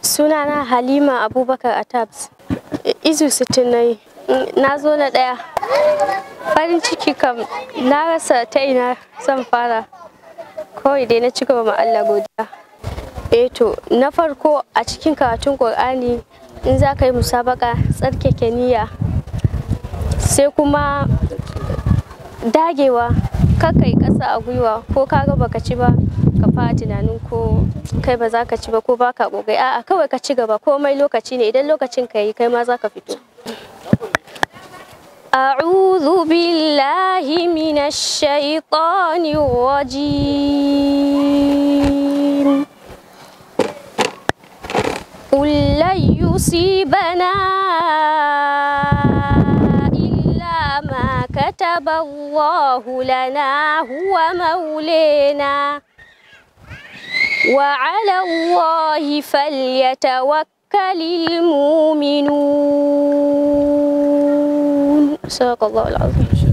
Sunana Halima Abubakar Atabs. Izu sittin na yi. Na zo na ɗaya. Farin ciki kam na rasa ta ina zan fara. Kawai dai na ci gaba ma Allah godiya. Eh to, na farko a cikin karatun Ƙur'ani in za ka yi musabaka tsarkake niyya. Sai kuma dagewa kar ka yi ƙasa a gwiwa ko ka ga baka ci ba ka fara tunanin ko kai ba za ka ci ba ko ba ka ƙoƙari a'a kawai ka ci gaba komai lokaci ne idan lokacin ka yi kai ma za ka fito أعوذ بالله من الشيطان الرجيم قل لن يصيبنا إلا ما كتب الله لنا هو مولينا وعلى الله فليتوكل المؤمنون صدق الله العظيم